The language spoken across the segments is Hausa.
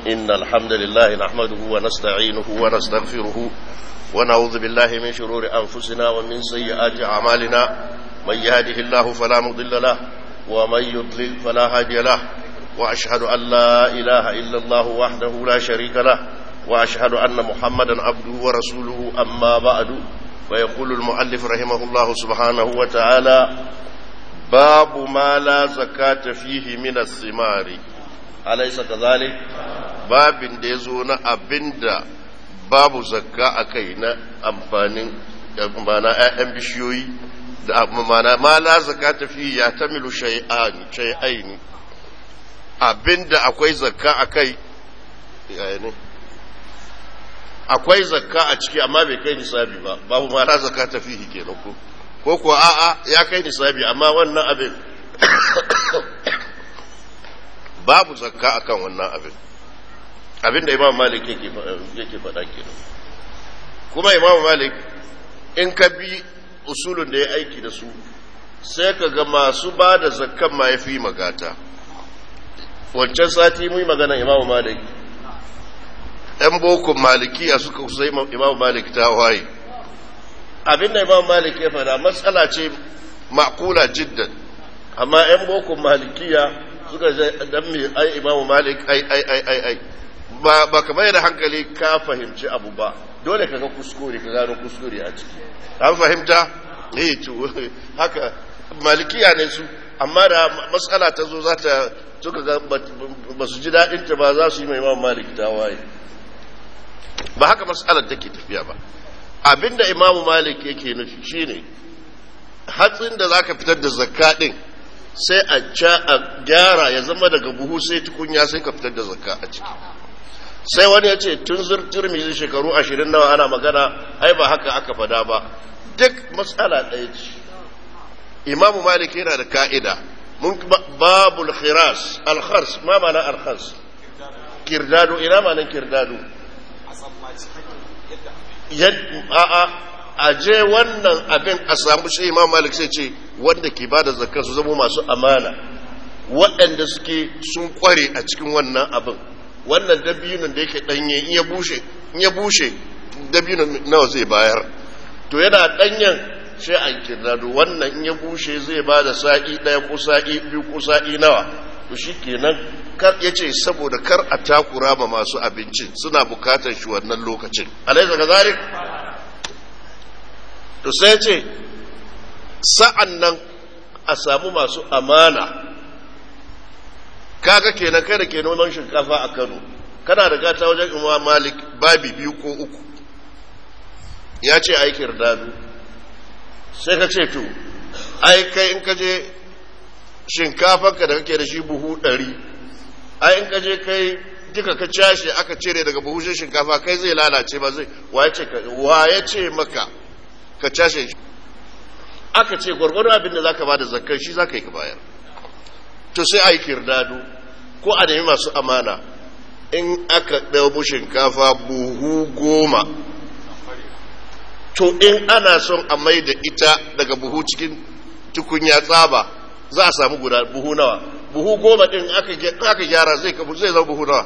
إن الحمد لله نحمده ونستعينه ونستغفره ونعوذ بالله من شرور أنفسنا ومن سيئات أعمالنا من يهده الله فلا مضل له ومن يضلل فلا هادي له وأشهد أن لا إله إلا الله وحده لا شريك له وأشهد أن محمدا عبده ورسوله أما بعد ويقول المؤلف رحمه الله سبحانه وتعالى باب ما لا زكاة فيه من الثمار أليس كذلك باب ديزون أبند babu zakka a kai na amfanin mana ‘ya'yan bishiyoyi da mana ma la zakka tafi ya tamilu shay'aini abinda akwai zakka a kai akwai zakka a ciki amma bai kai nisabi ba babu ma la zakka tafi kenan ko ko kuwa a'a ya kai nisabi amma wannan abin babu zakka akan wannan abin abinda imam malik yake faɗa kenan kuma imam malik in ka bi usulun da ya aiki da su sai ka ga masu ba da zakkan ma ya fi magata wancan sati mu yi magana imam malik ‘yan bokun malikiya suka kusa imam malik ta waye abinda imam malik ya faɗa matsala ce makula jiddan amma ‘yan bokun malikiya suka zai dan mai ai imam malik ai ai ai ai ai ba ba ka da hankali ka fahimci abu ba dole ka ga kuskure ka gano kuskure a ciki an fahimta eh to haka malikiya ne su amma da matsala ta zo za ta suka ga ba su ji daɗin ta ba za su yi mai imam malik ta waye ba haka matsalar take tafiya ba abinda imamu malik yake nufi shine hatsin da zaka fitar da zakka din sai a gyara ya zama daga buhu sai tukunya sai ka fitar da zakka a ciki sai wani ya ce tun turmizi shekaru ashirin nawa ana magana ai ba haka aka fada ba duk matsala ɗaya ce imamu malik yana da ka'ida mun babul khiras alkhars ma mana alkhars kirdado ina manan kirdado a'a a je wannan abin a samu shi imam malik sai ce wanda ke ba da zakar su zama masu amana waɗanda suke sun kware a cikin wannan abin wannan dabinin da yake danye in ya bushe in ya bushe dabinin nawa zai bayar to yana danyen sai an kirnado wannan in ya bushe zai ba da sa'i ɗaya ko sa'i biyu ko sa'i nawa to shi kenan kar ya ce saboda kar a takura ma masu abincin suna bukatar shi wannan lokacin alaisa ga zarik to sai ce sa'an nan a samu masu amana kaga kenan kai da ke noman shinkafa a Kano kana da gata wajen Imam Malik babi biyu ko uku ya ce aikin dadu sai ka ce to ai kai in ka je shinkafanka da kake da shi buhu ɗari ai in ka je kai duka ka cashe aka cire daga buhu shinkafa kai zai lalace ba zai wa ya ce maka ka cashe shi aka ce gwargwaro abin da za ka ba da zakar shi za ka yi ka bayar to sai a yi kirdado ko a nemi masu amana in aka ɗaubu shinkafa buhu goma to in ana son a mai da ita daga buhu cikin tukunya tsaba za a samu guda buhu nawa buhu goma ɗin aka gyara zai zai zama buhu nawa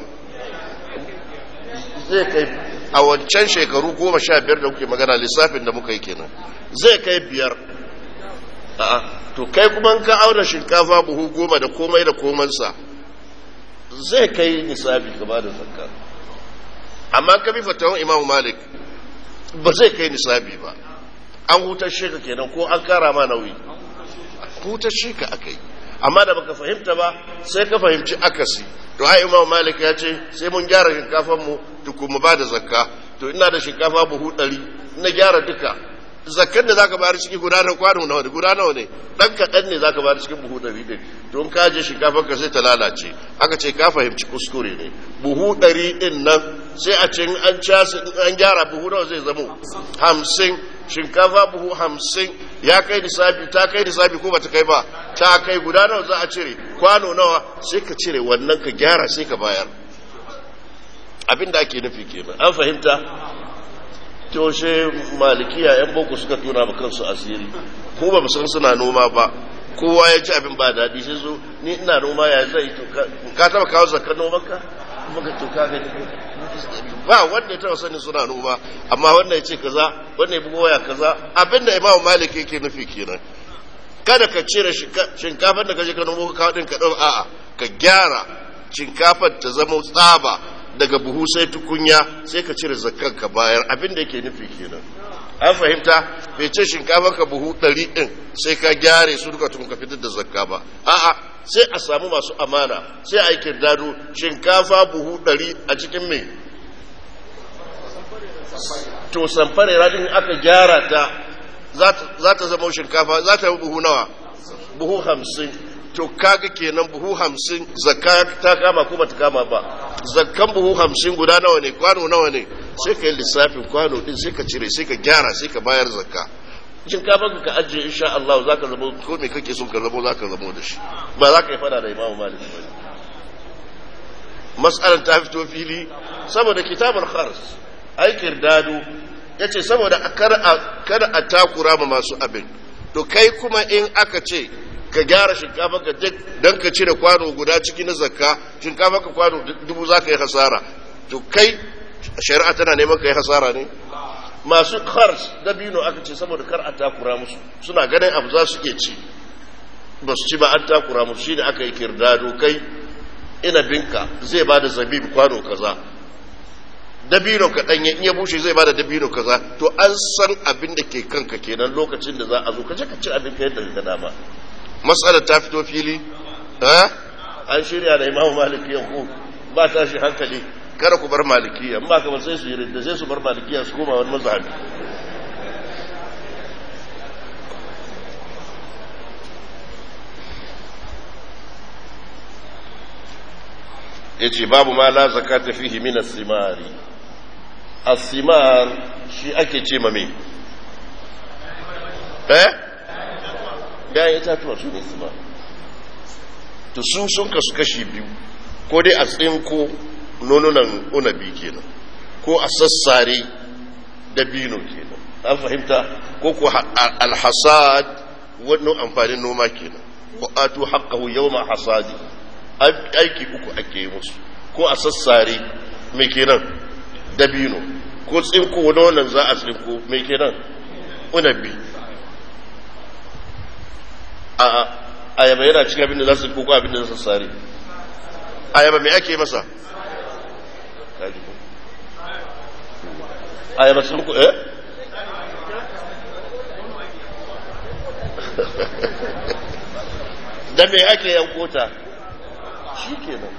zai kai a wancan shekaru goma sha biyar da kuke magana lissafin da muka yi kenan zai kai biyar a'a to kai kuma ka auna shinkafa buhu goma da komai da komansa zai kai nisabi ka bada zakka amma ka bi fatawan imamu malik ba zai kai nisabi ba an hutar sheka kenan ko an kara ma nauyi hutar sheka aka yi amma da baka fahimta ba sai ka fahimci akasi to ai imamu malik ya ce sai mun gyara shinkafan mu tukun mu bada zakka to ina da shinkafa buhu ɗari na gyara duka zakkan da zaka bayar cikin guda na kwano nawa ne guda nawa ne dan kaɗan ne zaka bayar cikin buhu ɗari ɗin don ka je shinkafar ka sai ta lalace aka ce ka fahimci kuskure ne buhu ɗari ɗin nan sai a ce an casa an gyara buhu nawa zai zamo hamsin shinkafa buhu hamsin ya kai nisabi ta kai nisabi ko bata kai ba ta kai guda nawa za a cire kwano nawa sai ka cire wannan ka gyara sai ka bayar abin da ake nufi kenan an fahimta toshe malikiya yan boko suka tona ma kansu asiri ko ba san suna noma ba kowa ya ci abin ba daɗi sai zo ni ina noma ya zai to ka taba kawo zakar noman ka maka to ka gani ba wanda ya taba sanin suna noma amma wanda ya ce kaza wanda ya bugo waya kaza abinda imamu malik yake nufi kenan kada ka cire shinkafar da kaje ka nomo ka din ka dau a'a ka gyara shinkafar ta zama tsaba daga buhu sai tukunya sai ka cire zakkan ka bayar abinda yake nufi kenan an fahimta bai ce shinkafar ka buhu ɗari ɗin sai ka gyare su duka tun ka fitar da zakka ba a'a sai a samu masu amana sai a yi kirdado shinkafa buhu ɗari a cikin mai to samfare radin aka gyara ta za ta zama shinkafa za ta yi buhu nawa buhu hamsin to kaga kenan buhu hamsin zakka ta kama ko bata kama ba zakkan buhu hamsin guda nawa ne kwano nawa ne sai ka yi lissafin kwano din sai ka cire sai ka gyara sai ka bayar zakka shinkafa ka ajiye insha Allah za ka zama ko me kake son ka zama za ka zama da shi ba za ka yi fada da imamu malik ba mas'alar ta fito fili saboda kitabul khars aikin dado ya ce saboda kada a takura ma masu abin to kai kuma in aka ce ka gyara shinkafa ka duk don ka cire kwano guda ciki na zakka shinkafa ka kwano dubu za ka yi hasara to kai shari'a tana neman ka yi hasara ne masu kars dabino aka ce saboda kar a takura musu suna ganin abu za su iya ci ba su ci ba an takura musu shi ne aka yi kirdado kai inabinka zai ba da zabib kwano kaza dabino kaɗan in ya bushe zai bada dabino kaza to an san abin da ke kanka kenan lokacin da za a zo ka je ka ci abin ka yadda ka dama matsalar ta fito fili an shirya da imamu maliki yanku ba ta shi hankali kada ku bar malikiya ba ka ba sai su yi da sai su bar malikiya su koma wani mazhabi yace babu ma la zakata fihi min as-simari as-simar shi ake ce ma me eh da itatuwa su ne simar to su sun kasu kashi biyu ko dai a tsinko nonunan unabi kenan ko a sassare dabino kenan an fahimta ko ko alhasad wannan amfanin noma kenan ko atu haqqahu yawma hasadi aiki uku ake yi musu ko a sassare mai kenan dabino ko tsinko wannan za a tsinko mai kenan unabi a ayaba yana cikin abin da za su ko abin da za su sare ayaba mai ake masa ayaba sun ku eh da mai ake yankota shi kenan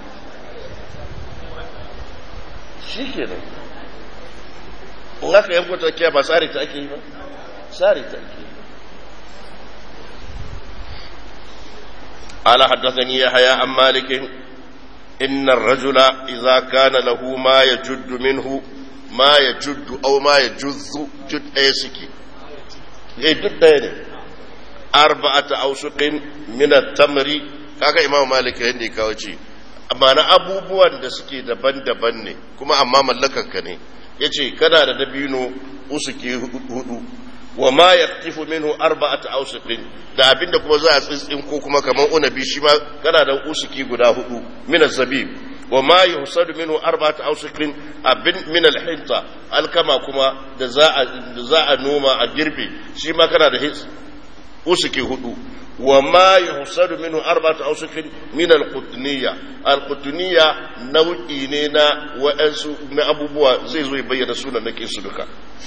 shi kenan in aka yankota kiya ba tsari ta ake yi ba tsari ta ake yi قال حدثني يحيى عن مالك إن الرجل إذا كان له ما يجد منه ما يجد أو ما يجز جد أيسكي جد أيني أربعة أوسق من التمر kaga imam malik yadda ya kawo ce amma na abubuwan da suke daban-daban ne kuma amma mallakanka ne ya ce kana da dabino usuki hudu wa ma yaktifu minhu arba'ata awsiqin da abinda kuma za a tsitsin ko kuma kaman unabi shi ma kana da usuki guda hudu min zabib wa ma yuhsadu minhu arba'ata awsiqin abin min al-hinta alkama kuma da za a da za a noma a girbe shi ma kana da usuki hudu wa ma yuhsadu minhu arba'atu awsiqin min al-qutniyya al-qutniyya nau'i ne na wa'ansu na abubuwa zai zo ya bayyana sunan nake su duka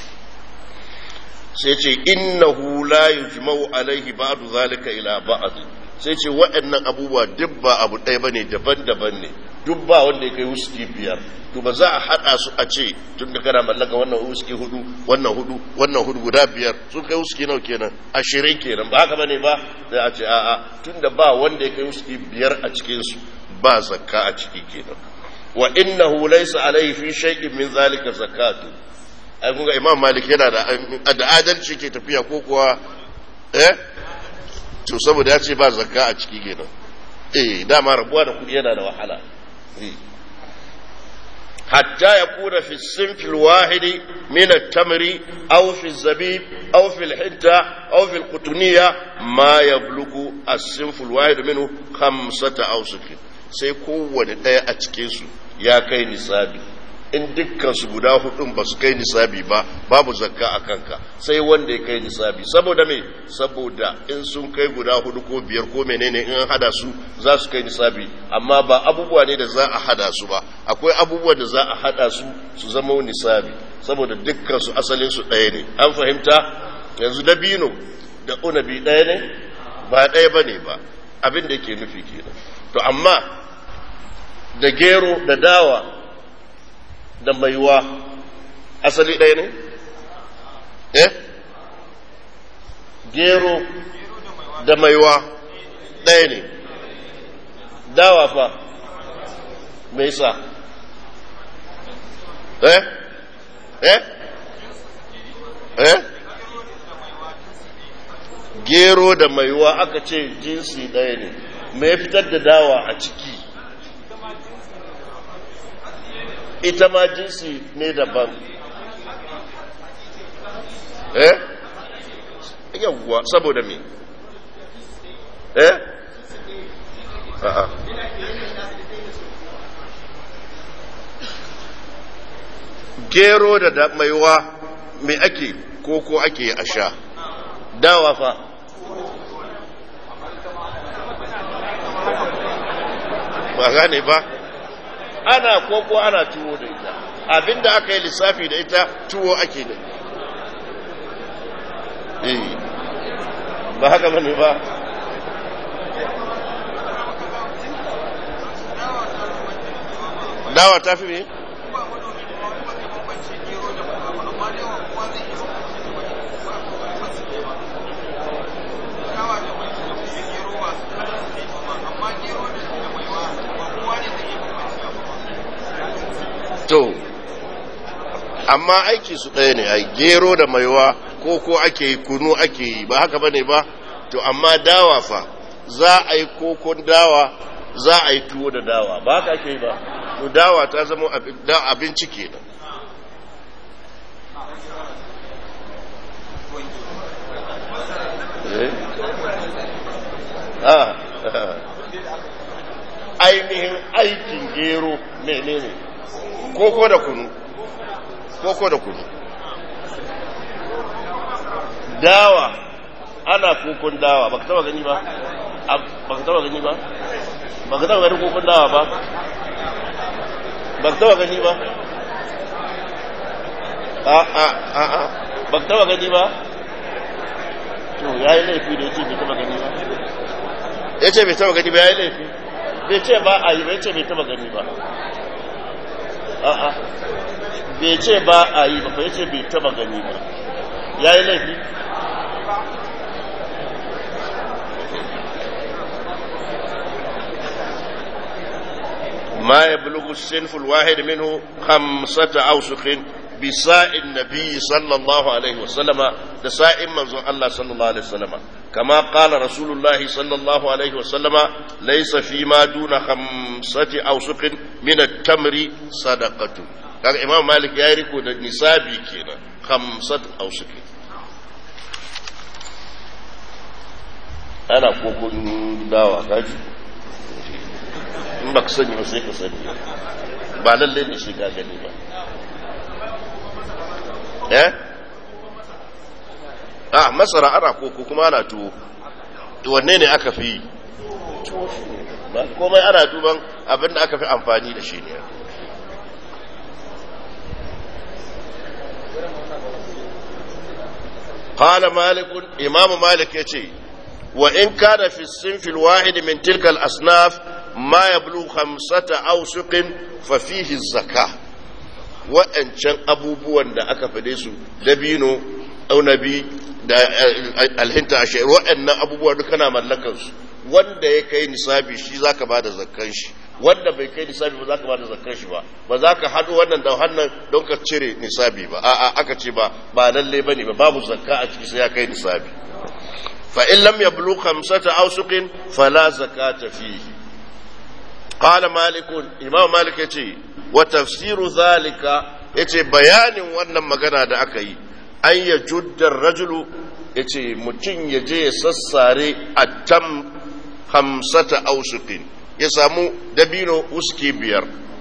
sai ce innahu la yujma'u alaihi ba'du zalika ila ba'd sai ce waɗannan abubuwa duk ba abu ɗaya bane daban-daban ne duk ba wanda ya kai wuski biyar to ba za a haɗa su a ce tun da kana mallaka wannan wuski hudu wannan hudu wannan hudu guda biyar sun kai wuski nawa kenan ashirin kenan ba haka bane ba sai a ce a'a tun da ba wanda ya kai wuski biyar a cikin su ba zakka a ciki kenan wa innahu laysa alaihi fi shay'in min zalika zakatu ai kun ga imam malik yana da da adalci ke tafiya ko kuwa eh to saboda ya ce ba zakka a ciki kenan eh dama rabuwa da kudi yana da wahala hatta ya kuna fi sinfi wahidi min at-tamri aw fi zabib aw fi al-hinta aw fi al-qutniya ma yablugu as-sinfu al-wahid minhu khamsata awsuq sai kowanne daya a cikin su ya kai nisabi in dukkan su guda hudun ba su kai nisabi ba babu zakka a kanka sai wanda ya kai nisabi saboda me saboda in sun kai guda hudu ko biyar ko menene in an hada su za su kai nisabi amma ba abubuwa ne da za a hada su ba akwai abubuwa da za a hada su su zama nisabi saboda dukkan su asalin su ɗaya ne an fahimta yanzu dabino da unabi ɗaya ne ba ɗaya ba ne ba abin da yake nufi kenan to amma da gero da dawa da maiwa asali ɗaya ne? eh? gero da maiwa ɗaya ne dawa fa mai sa eh? eh? eh? gero da maiwa aka ce jinsi ɗaya ne mai fitar da dawa a ciki ita ma jinsi ne daban eh yawwa saboda me eh a'a gero da maiwa me ake koko ake a sha dawa fa ba gane ba ana koko ana tuwo da ita abinda aka yi lissafi da ita tuwo ake da eh ba haka bane ba dawa ta fi me to amma aiki su ɗaya ne ai gero da maiwa ko ko ake yi kunu ake yi ba haka bane ba to amma dawa fa za a yi kokon dawa za a yi tuwo da dawa ba haka ake yi ba to dawa ta zama abinci kenan ainihin aikin gero menene ne koko da kunu koko da kunu dawa ana kokon dawa baka taba gani ba baka taba gani ba baka taba gani kokon dawa ba baka taba gani ba a a a a baka taba gani ba to yayi laifi da yace bai taba gani ba yace bai taba gani ba yayi laifi bai ce ba a yi bai ce bai taba gani ba a'a bai ce ba a yi ba fa yace bai taba gani ba ya yi laifi ما يبلغ السنف الواحد منه خمسة أوسق بساء النبي صلى الله عليه وسلم دساء من الله صلى الله عليه وسلم كما قال رسول الله صلى الله عليه وسلم ليس فيما دون خمسة أوسق من التمر صدقة kaga imam malik ya yi riko da nisabi kenan khamsat ausuki ana kokon dawa kaji in ba ka sani ba sai ka sani ba lallai ne shi ka gani ba eh a masara ana koko kuma ana tuwo wanne ne aka fi ba komai ana duban abinda aka fi amfani da shi ne قال مالك إمام مالك يتي وإن كان في الصنف الواحد من تلك الأصناف ما يبلغ خمسة أوسق ففيه الزكاة وإن كان أبو بوان دا أكفديسو دبينو أو نبي da alhinta a shairu waɗannan abubuwa duka na mallakansu wanda ya kai nisabi shi za ka ba da zakkan shi wanda bai kai nisabi ba za ka ba da zakkan shi ba ba za ka haɗu wannan da wannan don ka cire nisabi ba a'a aka ce ba ba lalle ba ne ba babu zakka a ciki sai ya kai nisabi fa in lam yablu khamsata awsuqin fala zakata fihi qala malik imam malik yace wa tafsiru zalika yace bayanin wannan magana da aka yi an ya juddar rajulu ya ce mutum ya je ya sassare a tam hamsata ausukin ya samu dabino uski biyar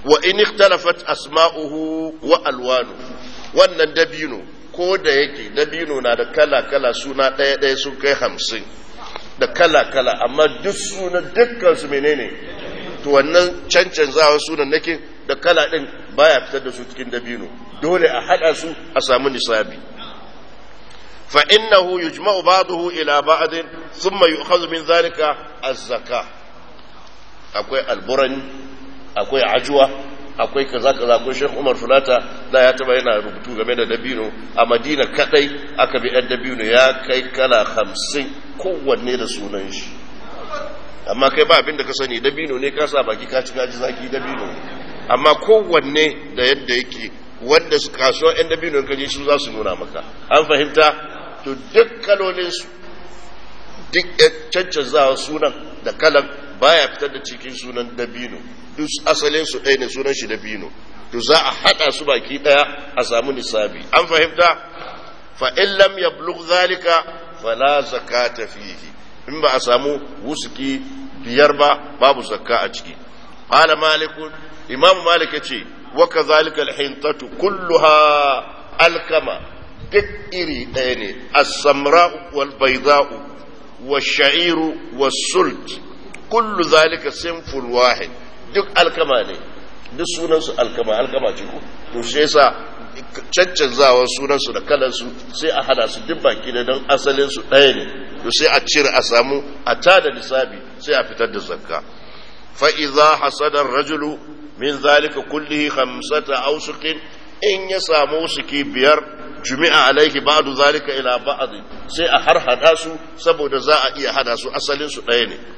wa in ikhtalafat asma'uhu wa alwanu wannan dabino ko da yake dabino na da kala kala suna ɗaya ɗaya sun kai hamsin da kala kala amma duk suna dukkan su menene to wannan cancanzawa sunan nake da kala ɗin baya fitar da su cikin dabino dole a haɗa su a samu nisabi fa innahu yujma'u ba'dahu ila ba'd thumma yu'khadhu min dhalika az-zakah akwai alburani akwai ajuwa akwai kaza kaza akwai Sheikh Umar Fulata da ya taba yana rubutu game da dabino a Madina kadai aka bi ɗan dabino ya kai kala hamsin kowanne da sunan shi amma kai ba abin da ka sani dabino ne ka sa baki ka ci gaji zaki dabino amma kowanne da yadda yake wanda su kasuwa ɗan dabino ka je su za su nuna maka an fahimta to duk kalolinsu duk cancanzawa sunan da kalan baya fitar da cikin sunan dabino duk asalin su ɗaya ne sunan shi dabino to za a haɗa su baki ɗaya a samu nisabi an fahimta fa in lam yablugh zalika fala zakata fihi in ba a samu wusuki biyar ba babu zakka a ciki qala malik imam malik yace wa kadhalika al-hintatu kulluha alkama duk iri ɗaya ne as-samra'u wal bayda'u wash-sha'iru was-sult kullu zalika sinful wahid duk alkama ne duk sunansu alkama alkama ce ko to shi yasa caccanzawa sunansu da kalansu sai a hada su duk baki da don asalin su ɗaya ne to sai a cire a samu a tada nisabi sai a fitar da zakka fa idza hasada rajulu min zalika kullihi khamsata awsuqin in ya samu suki biyar jumi'a alaihi ba'du zalika ila ba'd sai a har hada su saboda za a iya hada su asalin su ɗaya ne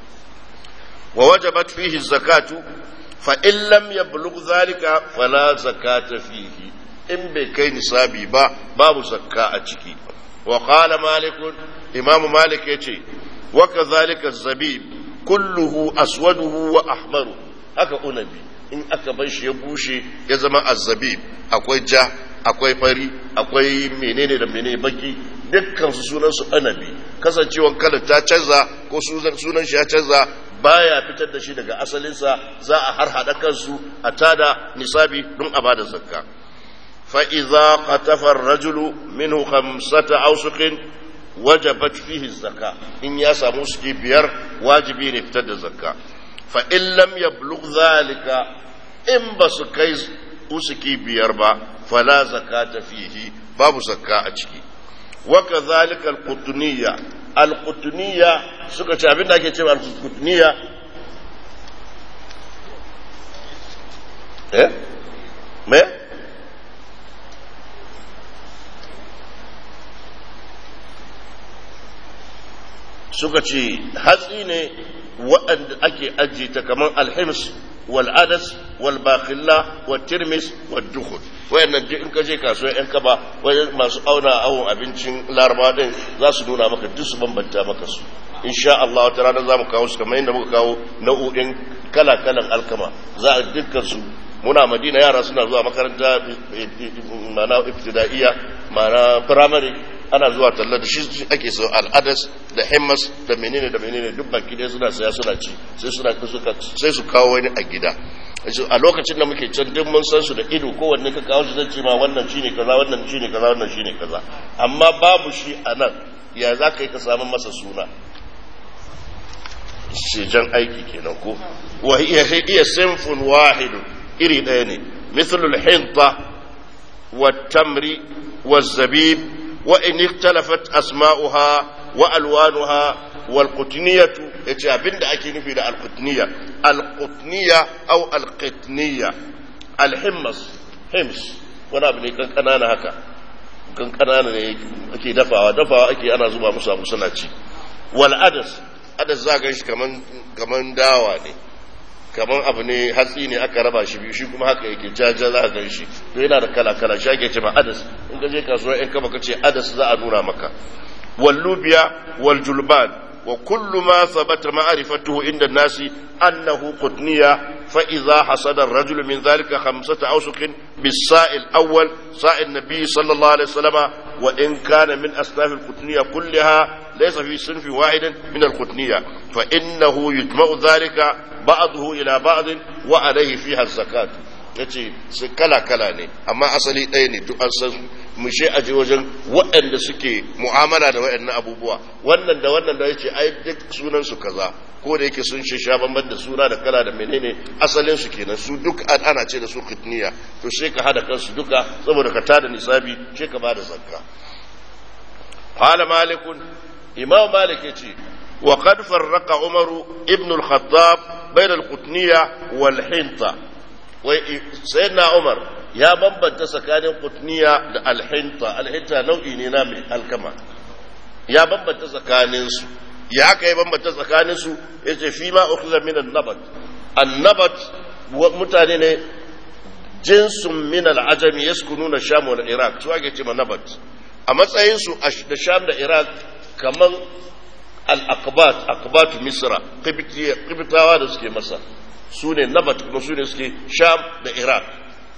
ووجبت فيه الزكاة فإن لم يبلغ ذلك فلا زكاة فيه إن بكي نصابي با باب زكاة أتشكي وقال مالك إمام مالك يتي وكذلك الزبيب كله أسوده وأحمره haka unabi in aka bar shi ya bushe ya zama azzabib akwai ja akwai fari akwai menene da menene baki dukkan su sunan su anabi kasancewan kalar ta canza ko sunan shi ya canza baya fitar da shi daga asalinsa za a har haɗa kansu a tada nisabi don a bada zakka fa idza qatafa ar-rajulu minhu khamsata awsuqin wajabat fihi zakka in ya samu suke biyar wajibi ne fitar da zakka fa in lam yablugh zalika in ba su kai usuki biyar ba fala zakata fihi babu zakka a ciki wa kadhalika al-qutniyya al-qutniyya suka ce abin da ake cewa al-qutniyya eh me suka ce hatsi ne waɗanda ake ajiye ta kamar alhims wal adas wal bakhilla wal tirmis wal dukhul wayannan duk in ka je kasuwa yan kaba wayan masu auna awon abincin laraba din za su nuna maka duk su bambanta maka su insha Allah wata rana za mu kawo su kamar yadda muka kawo nau'o'in kala-kalan alkama za a dukkan su muna madina yara suna zuwa makaranta mana ibtida'iyya mana primary ana zuwa talla da shi ake so al'adas da himmas da menene da menene duk baki ɗaya suna saya suna ci sai suna sai su kawo wani a gida a lokacin da muke can duk mun san su da ido kowanne ka kawo shi zai ce ma wannan shine kaza wannan shine kaza wannan shine kaza amma babu shi a nan ya za ka yi ka samu masa suna shejan aiki kenan ko wa iya iya sinfun wahidu iri ɗaya ne mithlul hinta wa tamri wa zabib wa in ikhtalafat asma'uha wa alwanuha wal qutniyatu yace abinda ake nufi da al qutniya al qutniya aw al qitniya al himmas hims wani abu ne kan kanana haka kan kanana ne ake dafawa dafawa ake ana zuba musu abu suna ci wal adas adas za ga shi kaman kaman dawa ne kaman abu ne hatsi ne aka raba shi biyu shi kuma haka yake jaja za ga shi to yana da kala kala shi ake cewa adas in ka je kasuwa in kama kace adas za a nuna maka wal lubiya wal julban wa kullu ma thabata ma'rifatuhu inda nasi annahu qutniya fa idha hasada ar-rajulu min dhalika khamsata awsuqin bis-sa'il awwal sa'il nabiy sallallahu alaihi wasallama wa in kana min asnaf al-qutniya kullaha ليس في صنف واحد من القطنية فإنه يجمع ذلك بعضه إلى بعض وعليه فيها الزكاة yace su kala kala ne amma asali ɗaya ne duk an san mu she aje wajen waɗanda suke mu'amala da waɗannan abubuwa wannan da wannan da yace ai duk sunan su kaza ko da yake sun shi sha bamban da suna da kala da menene asalin su kenan su duk ana ce da su kitniya to sai ka hada kansu duka saboda ka tada nisabi sai ka bada zakka qala malik imam malik yace wa qad farraqa umar ibn al-khattab bain al-qutniya wal hinta wai sayyidina umar ya bambanta tsakanin qutniya da al-hinta al-hinta nau'i ne na mai alkama ya bambanta tsakanin su ya aka yi bambanta tsakanin su yace fi ma ukhza min an-nabat an-nabat mutane ne jinsun min al-ajami yaskununa sham wal iraq su ake cewa nabat a matsayin su da sham da iraq kaman al-aqbat aqbatu misra qibtawa da suke masa su ne nabat kuma su ne suke sham da iraq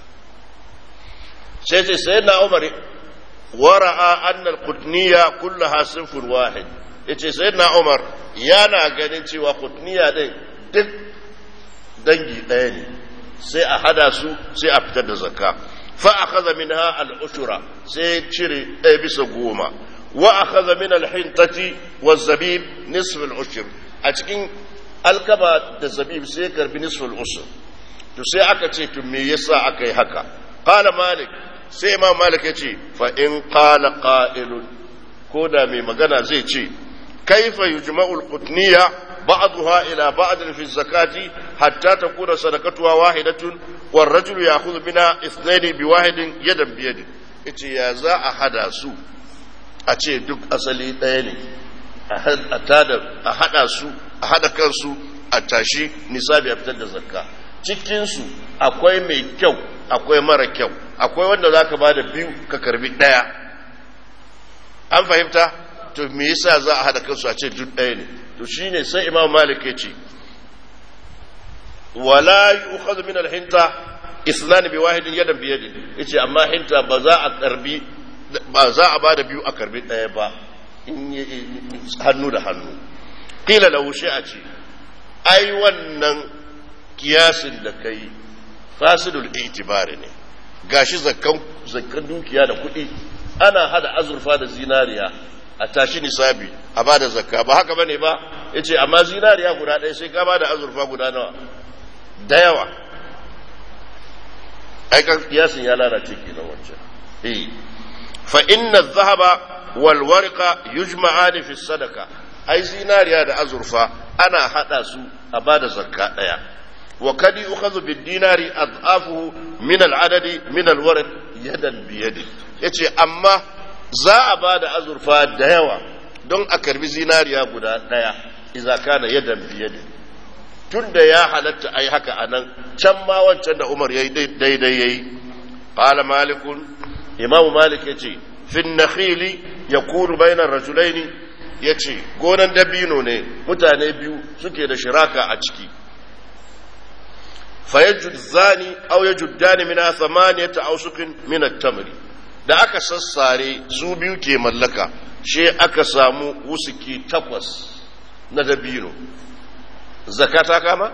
sai ce sayyidina umar wara'a anna al-qutniya kullaha sinfun wahid yace sayyidina umar yana ganin cewa qutniya din duk dangi ɗaya ne sai a hada su sai a fitar da zakka fa akhadha minha al-ushra sai cire ɗaya bisa goma wa akhadha min al-hintati waz-zabib nisf al-ushr a cikin alkaba da zabib sai karbi nisf al-ushr to sai aka ce to me yasa aka yi haka qala malik sai imam malik ya ce fa in qala qa'ilun ko da mai magana zai ce kaifa yujma'u al-qutniya بعضها إلى بعض في الزكاة حتى تكون صدقتها واحدة والرجل يأخذ منها اثنين بواحد يدا بيد إتي يا زا أحدا سو أتي دك أصلي تاني أتادا أحدا سو أحدا كان سو أتاشي نسابي أبتد زكاة cikinsu akwai mai kyau akwai mara kyau akwai wanda za ka ba da biyu ka karbi ɗaya an fahimta to me yasa za a haɗa kansu a ce duk ɗaya ne to shine sai imam malik ya ce wala yu'khadhu min al-hinta isnan bi wahidin yadan bi yadin yace amma hinta ba za a karbi ba za a bada biyu a karbi daya ba in hannu da hannu qila lahu a ce ai wannan kiyasin da kai fasidul itibari ne gashi zakkan zakkan dukiya da kuɗi ana hada azurfa da zinariya a tashi nisabi a ba da zakka ba haka bane ba ya ce amma zinariya guda ɗaya sai ka ba da azurfa guda nawa da yawa aikan kiyasin ya lalace kenan wancan eh fa inna dhahaba wal warqa yujma'ani fi sadaka ai zinariya da azurfa ana hada su a ba da zakka ɗaya wa kad yu'khadhu bid dinari adhafuhu min al adadi min al warq yadan bi yadi yace amma za a ba da azurfa da yawa don a karbi zinariya guda ɗaya iza kana yadan biyadin tun da ya halatta a yi haka a nan can ma wancan da umar ya yi daidai ya yi ƙala malikun imamu malik ya ce fin nakhili ya kuru bainar rajulaini ya ce gonan dabino ne mutane biyu suke da shiraka a ciki fa yajud zani aw yajuddani min thamaniyata awsuqin min at-tamri da aka sassare su biyu ke mallaka she aka samu wusuki takwas na dabino zakata kama?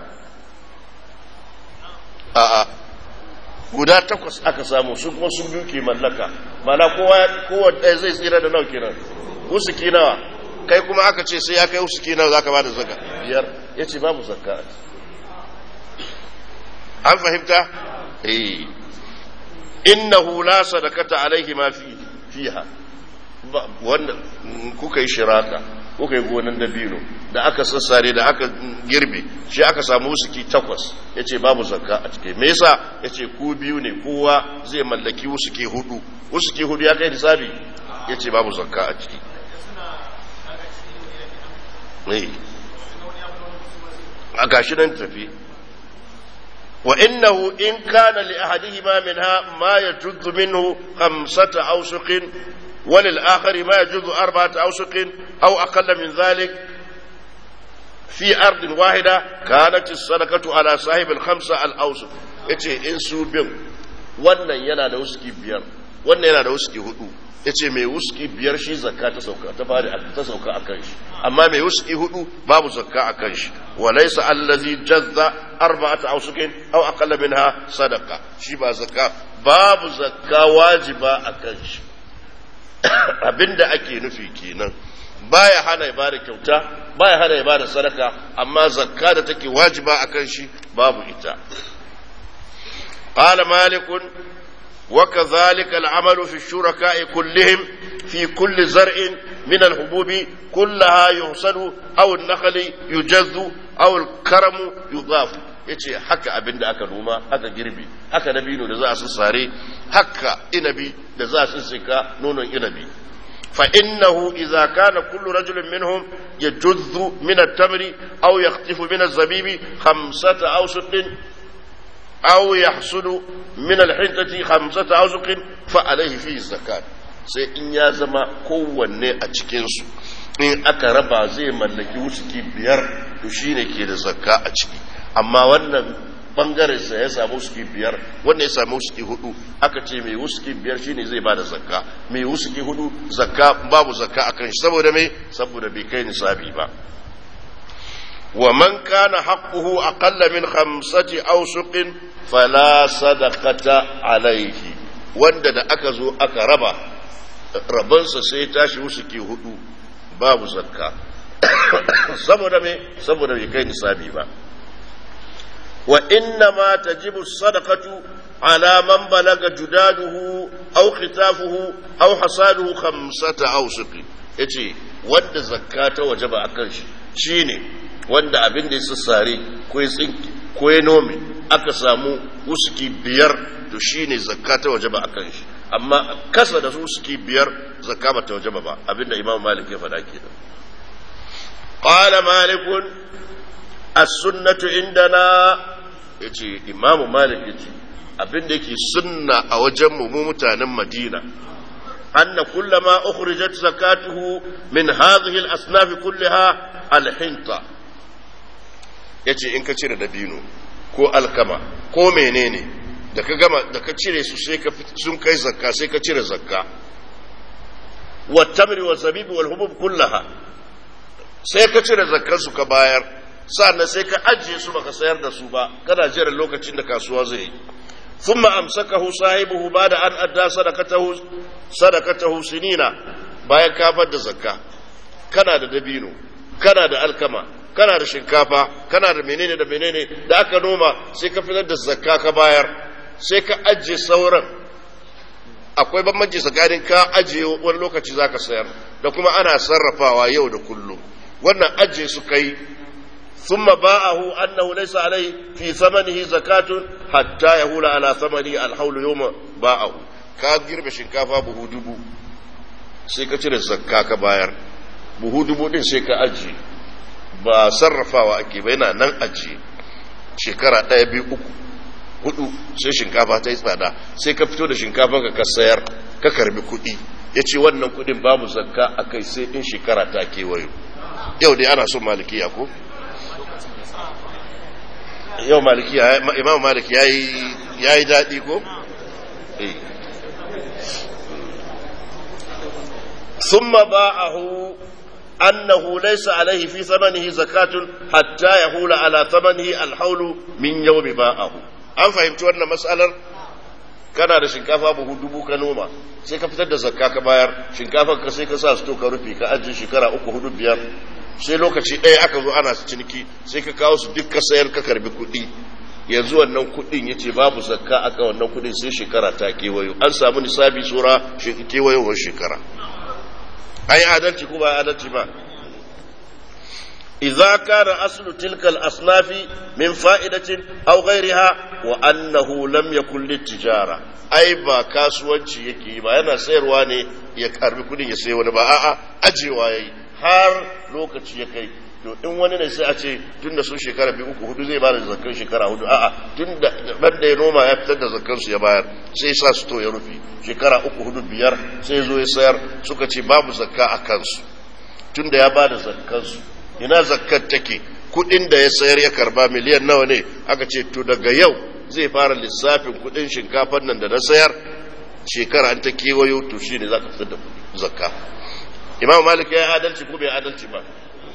a'a guda takwas aka samu su kuma su biyu ke mallaka mana kowa ɗaya zai tsira da nau kenan wusuki nawa kai kuma aka ce sai ya kai wusuki nawa za ka ba da zaka biyar ya ce babu zakka an fahimta? eh innahu la sadakata alaihi ma fi fiha wanda kuka yi shiraka kuka yi gonan dabino da aka sassare da aka girbe shi aka samu wusuki takwas ya ce babu zakka a cike me yasa ya ce ku biyu ne kowa zai mallaki wusuki hudu wusuki hudu ya kai nisabi ya ce babu zakka a ciki a gashi nan tafi وإنه إن كان لأحدهما منها ما يجد منه خمسة أوسق وللآخر ما يجد أربعة أوسق أو أقل من ذلك في أرض واحدة كانت الصدقة على صاحب الخمسة الأوسق yace in su bin wannan yana da wuski biyar wannan yana da wuski hudu ya ce mai wuski biyar shi zakka ta sauka ta fari ta sauka a kan shi amma mai wuski hudu babu zakka a kan shi wa laysa allazi jazza arba'ata awsukin aw aqalla minha sadaqa shi ba zakka babu zakka wajiba a kan shi abinda ake nufi kenan baya hana ibada kyauta baya hana ibada sadaka amma zakka da take wajiba a kan shi babu ita قال مالك وكذلك العمل في الشركاء كلهم في كل زرع من الحبوب كلها يحصد أو النخل يجز أو الكرم يضاف yace haka abin da aka noma haka girbi haka dabino da za a sassare haka inabi da za a sassaka nonon inabi fa innahu idza kana kullu rajulin minhum yajuzzu min at-tamri aw yaqtifu min az-zabibi khamsata awsuqin أو يحصل من الحنطة خمسة أوزق فعليه فيه الزكاة sai in ya zama kowanne a cikinsu in aka raba zai mallaki wusuki biyar to shine ke da zakka a ciki amma wannan bangaren sa ya samu wusuki biyar wanda ya samu wusuki hudu aka ce mai wusuki biyar shine zai bada zakka mai wusuki hudu zakka babu zakka akan shi saboda mai saboda bai kai nisabi ba ومن كان حقه أقل من خمسة أوسق فلا صدقة عليه wanda da aka zo aka raba rabansa sai tashi wusuki hudu babu zakka saboda me saboda bai kai nisabi ba wa inna ma tajibu sadaqatu ala man balaga judaduhu aw khitafuhu aw hasaduhu khamsata awsuqi yace wanda zakka ta wajaba akan shi shine wanda abin da ya sassare ko ya tsinki ko ya nome aka samu uski biyar to shi ne zakka ta waje ba a kan shi amma kasa da uski biyar zakka ba ta waje ba abin da imam malik ya faɗa ke qala malikun as-sunnatu indana yace imam malik yace abin da yake sunna a wajen mu mu mutanen madina أن كل ما أخرجت زكاته من هذه الأصناف كلها الحنطة ya ce in ka cire dabino ko alkama ko menene da ka gama da ka cire su sai ka sun kai zakka sai ka cire zakka wa tamri wa zabibi wal hubub kullaha sai ka cire zakkan su ka bayar sannan sai ka ajiye su baka sayar da su ba kana jira lokacin da kasuwa zai yi ثم أمسكه صاحبه بعد أن أدى صدقته صدقته سنين bayan kafar da zakka kana da dabino kana da alkama kana da shinkafa kana da menene da menene da aka noma sai ka fitar da zakka ka bayar sai ka ajiye sauran akwai bambanci tsakanin ka ajiye wani lokaci za ka sayar da kuma ana sarrafawa yau da kullum wannan ajiye su kai ثم باعه أنه ليس عليه في ثمنه زكاة حتى يهول على ثمنه الحول يوم باعه ka girbe shinkafa buhu dubu sai ka cire zakka ka bayar buhu dubu din sai ka ajiye ba sarrafawa ake ba yana nan ajiye shekara ɗaya biyu uku hudu sai shinkafa ta yi tsada sai ka fito da shinkafa ka sayar ka karbi kuɗi ya ce wannan kuɗin babu zakka a kai sai in shekara ta kewayo yau dai ana son malikiya ko yau malikiya imam malik ya yi daɗi ko ثم باعه أنه ليس عليه في ثمنه زكاة حتى يحول على ثمنه الحول من يوم باعه an fahimci wannan matsalar kana da shinkafa buhu dubu ka noma sai ka fitar da zakka ka bayar shinkafar ka sai ka sa sto ka rufe ka ajiye shekara uku hudu biyar sai lokaci ɗaya aka zo ana ciniki sai ka kawo su duk ka sayar ka karbi kuɗi yanzu wannan kuɗin ya ce babu zakka aka wannan kuɗin sai shekara ta kewayo an samu nisabi tsora kewayowar shekara an yi adalci ko ba adalci ba idza kana aslu tilka al-asnafi min fa'idatin aw ghayriha wa annahu lam yakun litijara ai ba kasuwanci yake ba yana sayarwa ne ya karbi kudin ya sayi wani ba a'a ajewa yayi har lokaci ya kai to in wani ne sai a ce tunda sun shekara biyu uku hudu zai bada zakkan shekara hudu a'a tunda ban da ya noma ya fitar da zakkan su ya bayar sai sa su to ya rufe shekara uku hudu biyar sai zo ya sayar suka ce babu zakka a kansu tunda ya bada zakkan su ina zakkar take kudin da ya sayar ya karba miliyan nawa ne aka ce to daga yau zai fara lissafin kudin shinkafar nan da na sayar shekara an ta kewayo to shi ne za ka fitar da zakka imam malik ya yi adalci ko bai adalci ba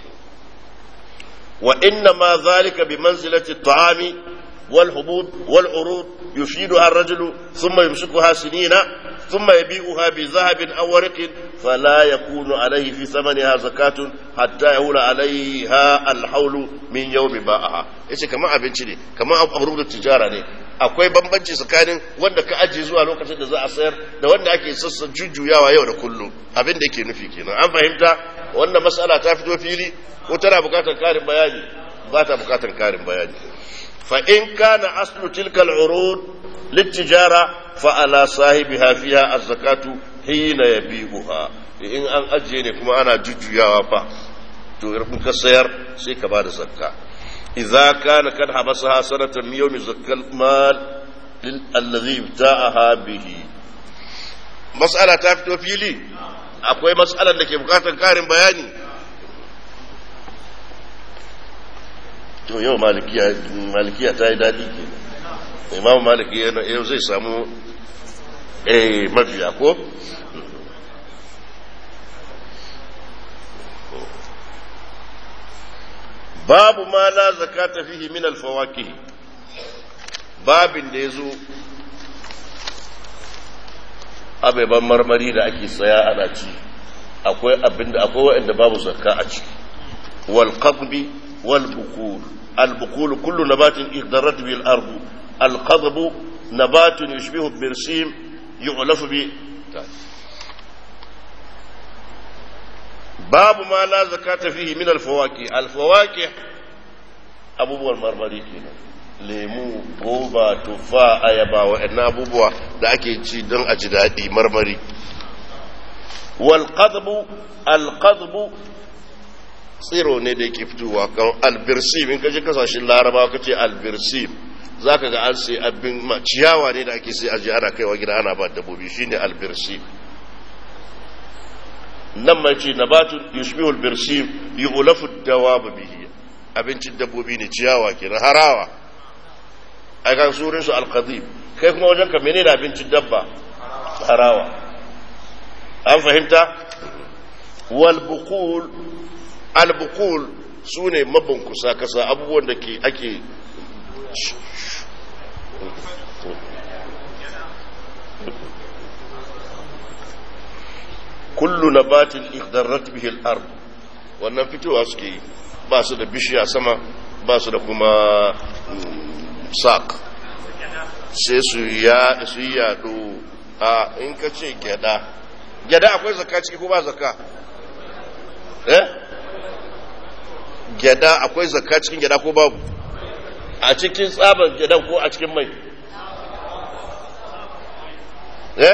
wa inna ma zalika bi manzilati ta'ami wal hubub wal urud yushiduha ar-rajulu thumma yumsikuha sinina thumma yabi'uha bi dhahabin aw warqin fala yakunu alayhi fi thamaniha zakatun hatta yahula alayha al-hawlu min yawmi ba'aha yace kamar abinci ne kamar abu tijara ne akwai bambanci tsakanin wanda ka ajiye zuwa lokacin da za a sayar da wanda ake sassa jujjuyawa yau da kullum abin da yake nufi kenan an fahimta wannan mas'ala ta fito fili ko tana bukatar karin bayani ba ta bukatar karin bayani fa in kana aslu tilka al-urud litijara fa ala sahibiha fiha az-zakatu hina yabi'uha in an ajiye ne kuma ana jujjuyawa fa to in ka sayar sai ka bada zakka إذا كان قد حبسها سنة من يوم زكى المال الذي ابتاعها به مسألة تفتو فيلي akwai matsalar da ke bukatar karin bayani to yau malikiya ta yi daɗi ke imam maliki yau zai samu eh mafiya ko babu ma la zakata fihi min alfawakih babin da yazo abeban marmari da ake saya ana ci akwai abinda akwai wanda babu zakka a ciki wal qadbi wal bukul al bukul kullu nabatin ihdarat bil ardu al qadbu nabatun yushbihu birsim yu'lafu bi babu ma la zakata fihi min alfawaki alfawaki abubuwan marmari kenan lemu goba tufa ayaba wa'annan abubuwa da ake ci don a ji daɗi marmari wal qadbu al qadbu tsiro ne da yake fitowa kan albirsim in kaje kasashen larabawa kace albirsim zaka ga an sai abin ciyawa ne da ake sai aje ana kaiwa gida ana ba dabbobi shine albirsim nan mai ce nabatun yushbihul birsim yu'lafu dawab bihi abincin dabbobi ne ciyawa ke harawa a kan surin su alqadib kai kuma wajen ka menene abincin dabba harawa an fahimta wal buqul al buqul sune mabunkusa kasa abubuwan da ke ake kullu nabatin ihdarrat bihi al-ard wannan fitowa suke yi ba su da bishiya sama ba su da kuma sak sai su ya su yado a in ka ce gyada gyada akwai zakka ciki ko ba zakka eh gyada akwai zakka cikin gyada ko babu a cikin tsaban gyada ko a cikin mai eh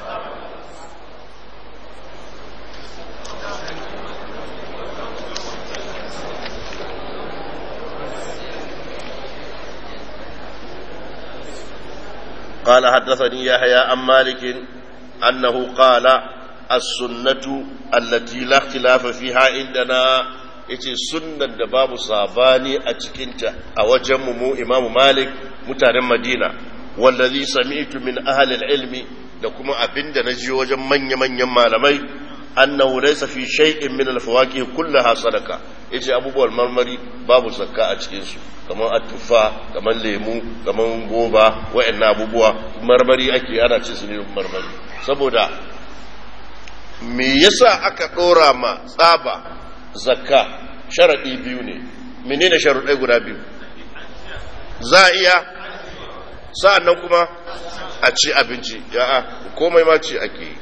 قال حدثني يحيى عن مالك أنه قال السنة التي لا اختلاف فيها عندنا yace sunnan da babu sabani a cikinta a wajen mu imamu malik mutanen madina wallazi sami'tu min ahli ilmi da kuma abinda na ji wajen manya-manyan malamai annahu laysa fi shay'in min al-fawakih kullaha sadaqa yace abubuwan marmari babu zakka a cikin su kamar atufa kamar lemu kamar goba wayannan abubuwa marmari ake ana cin su ne marmari saboda me yasa aka dora ma tsaba zakka sharadi biyu ne menene sharuɗai guda biyu za a iya sa'annan kuma a ci abinci ya'a komai ma ci ake yi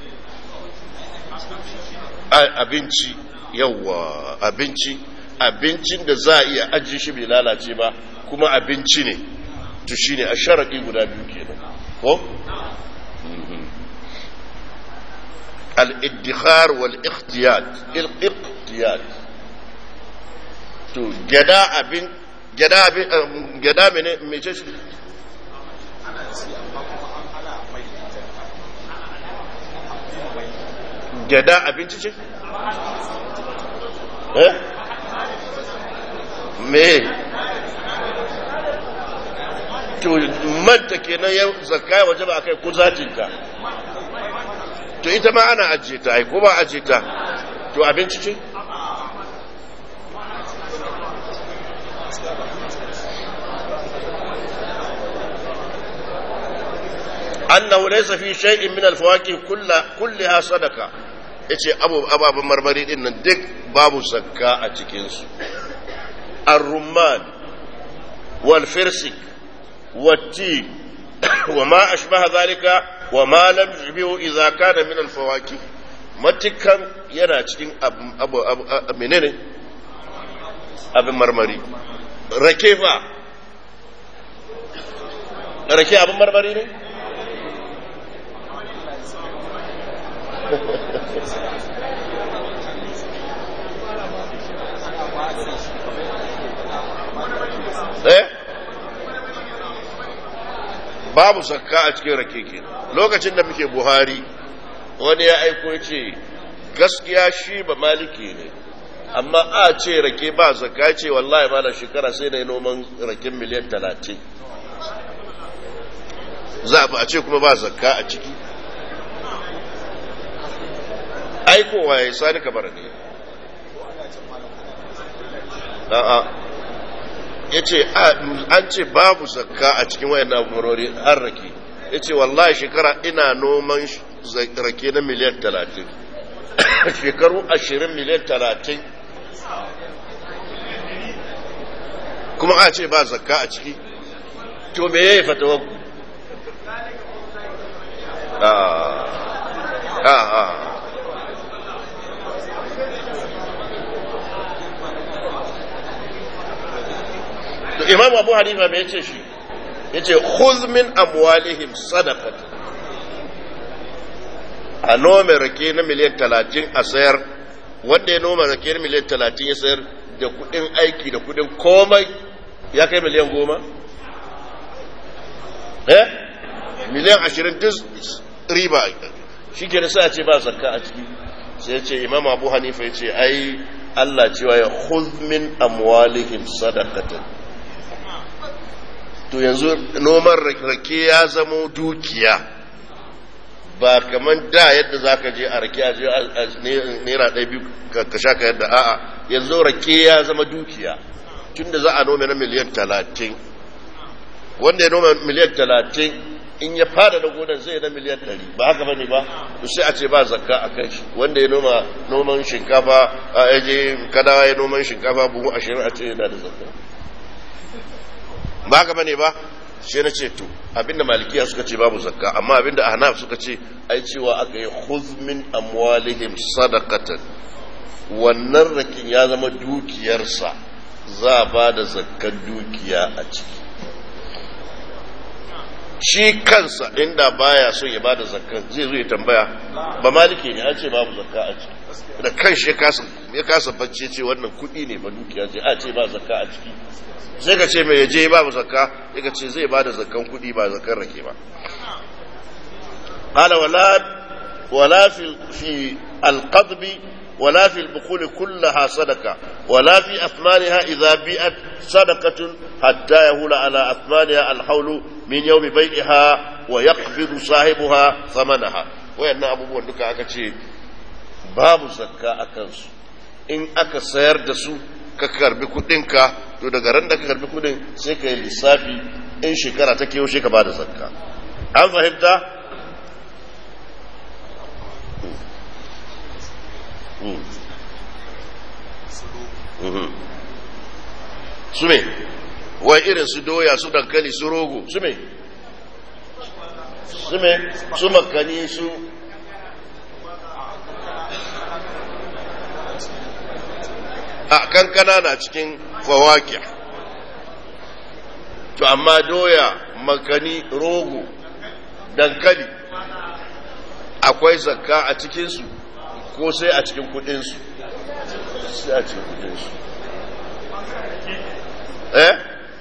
abinci yawa abinci abincin da za a iya ajiye shi bai lalace ba kuma abinci ne to shine a sharaɗi guda biyu kenan ko al-iddikhar wal ikhtiyat il-ikhtiyat to gada abin gada abin gada mene mece shi gyada abinci ce? eh? me to manta kenan yau zakka waje ba a kai kuzatinta to ita ma ana ajiye ta ai ko ba ajiye ta to abinci ce annahu laysa fi shay'in min al-fawakih kullaha sadaqa yace abu ababan marmari din nan duk babu zakka a cikin su ar-rumman wal firsik wat-tin wa ma ashbaha dhalika wa ma lam yubihu idza kana min al-fawakih matukan yana cikin abu menene abin marmari rake fa rake abin marmari ne eh babu zakka a cikin rake ke lokacin da muke buhari wani ya aiko ce gaskiya shi ba maliki ne amma a ce rake ba zakka ce wallahi ba na shekara sai da noman raken miliyan talatin za a ce kuma ba zakka a ciki aikowa ya sani kamar ne a'a ya ce an ce babu zakka a cikin wayan na'urori har rake ya ce wallahi shekara ina noman rake na miliyan talatin shekaru ashirin miliyan talatin kuma a ce ba zakka a ciki to me ya yi fatawa ku a a to imam abu hanifa mai yace shi yace khudh min amwalihim sadaqat a nome rake na miliyan talatin a sayar wanda ya noma rake na miliyan talatin ya sayar da kudin aiki da kudin komai ya kai miliyan goma eh miliyan ashirin duk riba shi ke sa ce ba zakka a ciki sai ce imam abu hanifa ya ce ai Allah cewa ya khudh min amwalihim sadaqatan to yanzu noman rake ya zamo dukiya ba kamar da yadda za ka je a rake a je naira ɗaya biyu ka sha ka yadda a'a yanzu rake ya zama dukiya tun da za a nome na miliyan talatin wanda ya noma miliyan talatin in ya fada da gonar zai na miliyan ɗari ba haka bane ba to sai a ce ba zakka a kai shi wanda ya noma noman shinkafa a yaje kadawa ya noman shinkafa buhu ashirin a ce yana da zakka ba haka bane ba sai na ce to abinda malikiya suka ce babu zakka amma abinda ahnaf suka ce ai cewa aka yi khudh min amwalihim sadaqatan wannan rakin ya zama dukiyarsa za ba da zakkan dukiya a ciki shi kansa inda baya so ya bada zakkan zai zo ya tambaya ba maliki ne an ce babu zakka a ciki da kan shi ya kasa bacci ce wannan kuɗi ne ba dukiya ce a ce ba zakka a ciki sai ka ce mai yaje babu zakka sai ka ce zai bada zakkan kuɗi ba zakkan rake ba qala wala wala fi fi alqadb ولا في البخول كلها صدقة ولا في أثمانها إذا بيئت صدقة حتى يهول على أثمانها الحول من يوم بيعها ويقبض صاحبها ثمنها وإن أبو بندك أكتشي باب زكاة أكنسو إن أكا سير دسو ka karbi kudinka to daga ran da ka karbi kudin sai ka yi lissafi in shekara ta kewa shi ka bada zakka an fahimta su me wai irin su doya su dankali su rogo su me su me su makani su a kankana na cikin fawaki to amma doya makani rogo dankali akwai zakka a cikinsu ko sai a cikin kudinsu sai a cikin kudinsu eh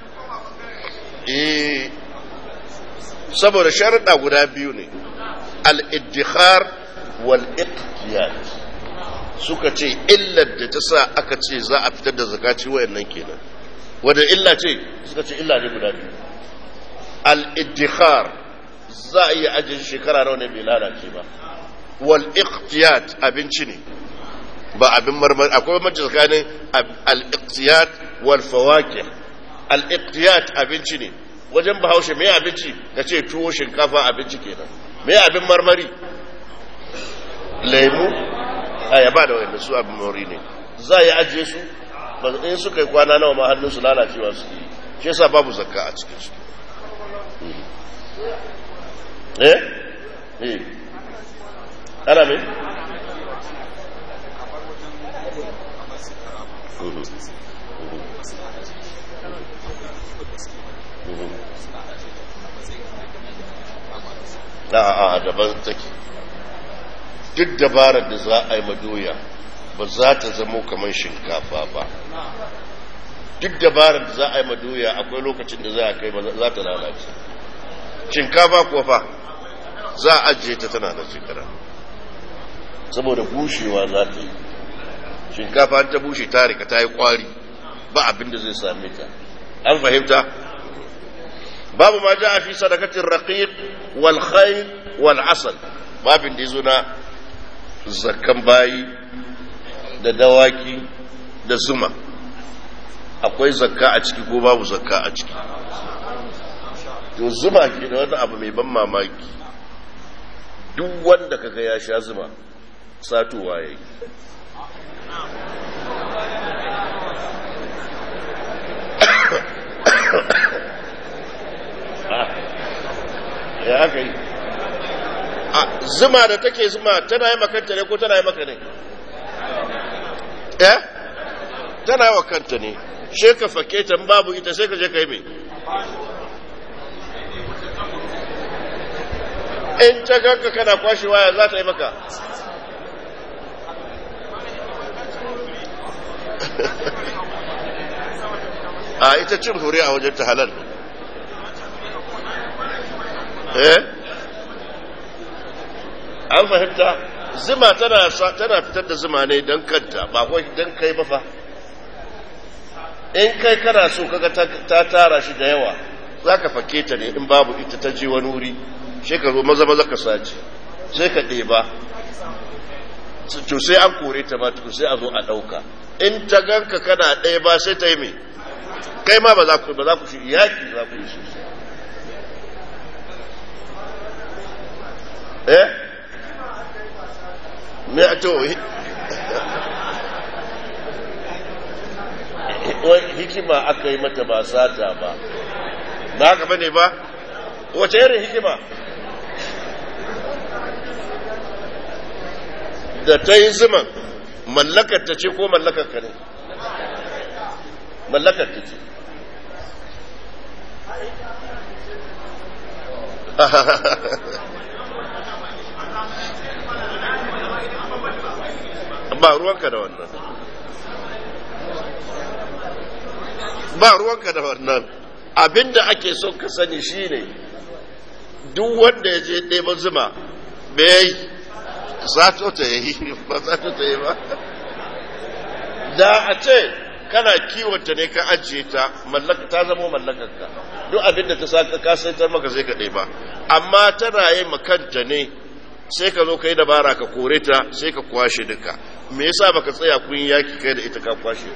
eh saboda sharaɗa guda biyu ne al-iddikhar wal-iqtiyat suka ce illar da ta sa aka ce za a fitar da zakaci wayannan kenan wadda illa ce suka ce illa ne guda biyu al-iddikhar za a iya ajiye shekara nawa ne bai lalace ba wal iqtiyat abinci ne ba abin marmari akwai mace tsakanin al iqtiyat wal fawakih al iqtiyat abinci ne wajen bahaushe me abinci ka ce tuwo shinkafa abinci kenan me abin marmari lemu ayaba da wanda su abin marmari ne za yi ajiye su in suka yi kwana nawa ma hannun su lalacewa su yi shi yasa babu zakka a cikin su eh eh ana me a daban take duk dabarar da za a yi madoya ba za ta zamo kamar shinkafa ba duk dabarar da za a yi madoya akwai lokacin da za a kai za ta lalace shinkafa kuwa fa za a ajiye ta tana da shekara saboda bushewa za ta yi shinkafa ta bushe ta rika ta yi kwari ba abin da zai same ta an fahimta babu ma ja fi sadakatin raqiq wal khayl wal asal babin da yazo na zakkan bayi da dawaki da zuma akwai zakka a ciki ko babu zakka a ciki to zuma ke da wani abu mai ban mamaki duk wanda kaga ya sha zuma satuwa yayi ya aka yi a zuma da take zuma tana yi makanta ne ko tana yi maka ne eh tana yi wa kanta ne she ka fake ta babu ita sai ka je ka yi mai in ta ganka kana kwashe waya za ta yi maka a ita cin hure a wajen ta halal eh an fahimta zuma tana tana fitar da zuma ne don kanta ba kawai don kai ba fa in kai kana so kaga ta tara shi da yawa za ka fake ta ne in babu ita ta je wani wuri sai ka zo maza maza ka sace sai ka ɗeba to sai an kore ta ma tukun sai a zo a ɗauka in ta ganka kana ɗaya ba sai ta yi mai kai ma ba za ku ba za ku shi yaki za ku yi sosai eh me to hikima aka yi mata ba sata ba ba haka bane ba wace irin hikima da ta yi zuman mallakar ta ce ko mallakar ka ne mallakar ta ce ba ruwanka da wannan ba ruwanka da wannan abinda ake so ka sani shine duk wanda ya je ɗeba zuma bai sato ta yi ba sato ta yi ba da a ce kana kiwonta ne ka ajiye ta mallaka ta zama mallakarka duk abinda ta saka ka saitar maka sai ka ɗeba amma tana yi makanta ne sai ka zo ka yi dabara ka kore ta sai ka kwashe duka me yasa baka tsaya kun yaki kai da ita ka kwashe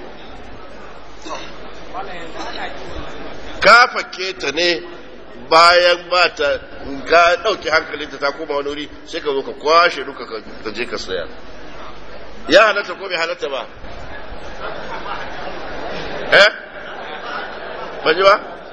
ka fake ta ne bayan ba ta ka ɗauki hankalinta ta koma wani wuri sai ka zo ka kwashe duka ka je ka saya ya halatta ko bai halatta ba eh ba ji ba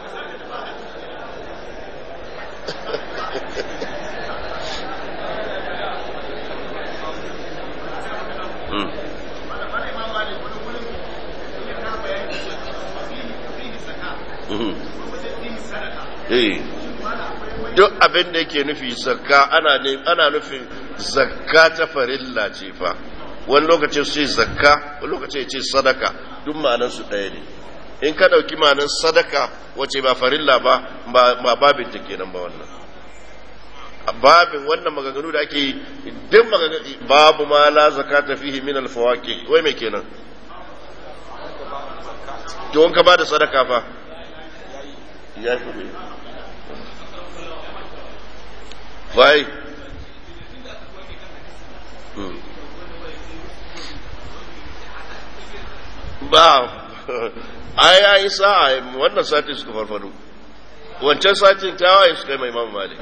duk abin da yake nufi zakka ana ne ana nufin zakka ta farilla ce fa wani lokacin su ce zakka wani lokacin ce sadaka duk ma'anar su ɗaya ne in ka ɗauki ma'anar sadaka wace ba farilla ba ba babin ta kenan ba wannan babin wannan maganganu da ake yi duk maganganu babu ma la zakata fihi min al-fawaqi wai me kenan to in ka ba da sadaka fa ya fi ne ba ai ya yi sa'a wannan sati suka farfado wancan satin tawaye suka yi mai imam malik